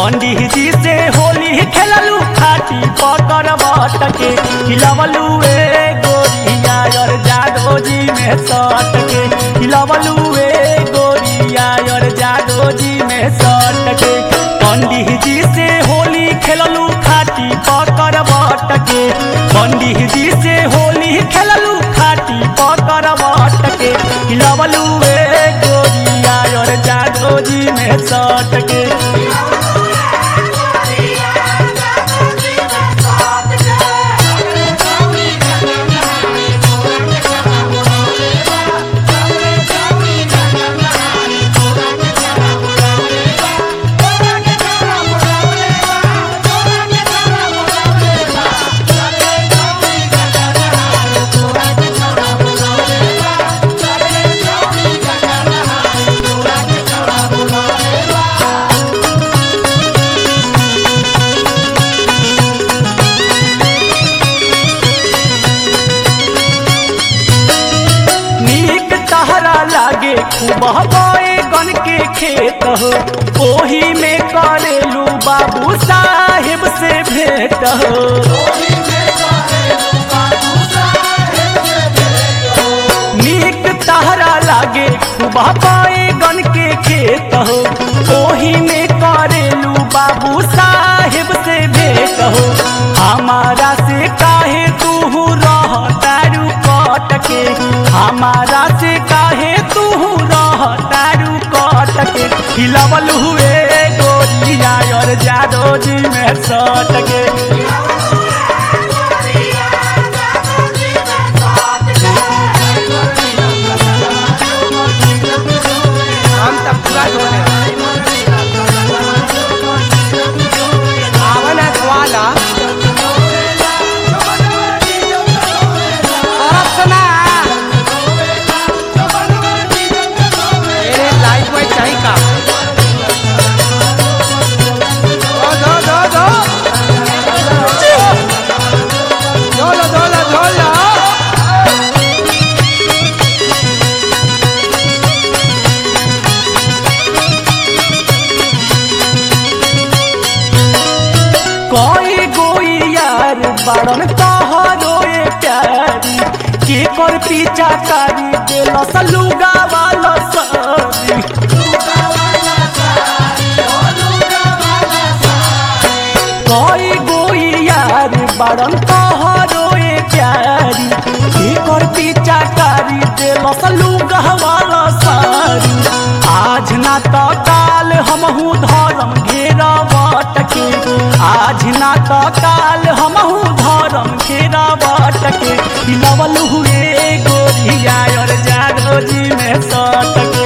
पंडित जी से होली खेललू खाटी पकड़ बट के खिलवलू ए गोरिया और जादो जी में सट के खिलवलू ए गोरिया और जादो जी में सट के पंडित जी से होली खेललू खाटी पकड़ बट के पंडित जी से होली खेललू खाटी पकड़ बट के खिलवलू ए गोरिया और जादो जी में सट के नीक तहरा लागे खूब बए गन के खेत हो ओही में करेलू बाबू साहेब से भेंट हो नीक तहरा लागे खूब बए गन के खेत हो ओही में करेलू बाबू साहेब से भेंट हो हमारा से काहे तू रह तारू कट के हमारा से काहे तू रह तारू कट के हिलवल हुए गोरिया और जादो जी में सट के हम तब पूरा ढोले आवन है ग्वाला औरत सुना मेरे लाइफ में चाहिए का दो दो दो दो झोलो झोलो झोलो कोई गोई यार बड़न तोहरो ए प्यारी के कर पीछा कारी दिल सलूगा वाला सारी कोई गोई यार बड़न तोहरो ए प्यारी के कर पीछा कारी दिल सलूगा वाला सारी आज ना तो काल हमहू धर्म घेरा के आज ना तो काल हमहू धर्म घेरा के लवल हुए गोरिया और जादो जी में सट के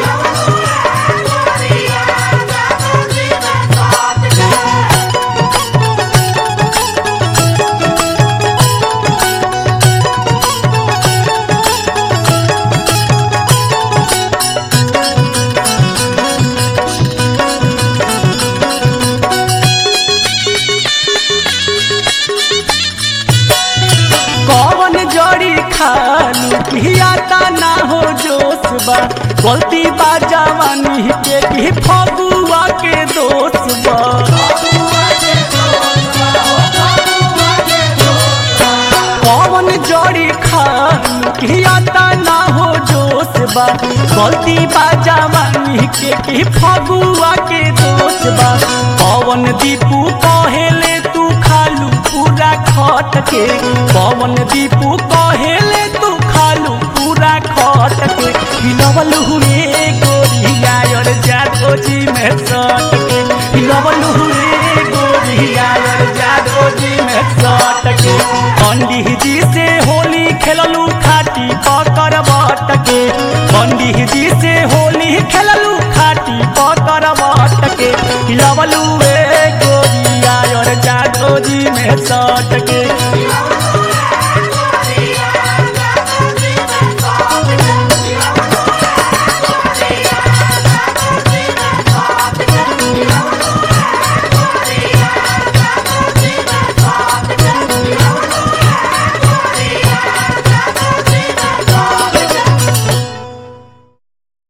कौन जड़ी खालू पियाता ना हो जोश बा गलती बा जवानी के की फगुआ के दोष बा कौन जड़ी खालू पियाता ना हो जोश बा गलती बा जवानी के की फगुआ के दोष बा पवन दीपू कहेले तू खालू पूरा खट के पवन दीपू कहेले तू खालू पूरा खट के हिलवल हुए गोरिया और जादो जी में सट के हिलवल हुए गोरिया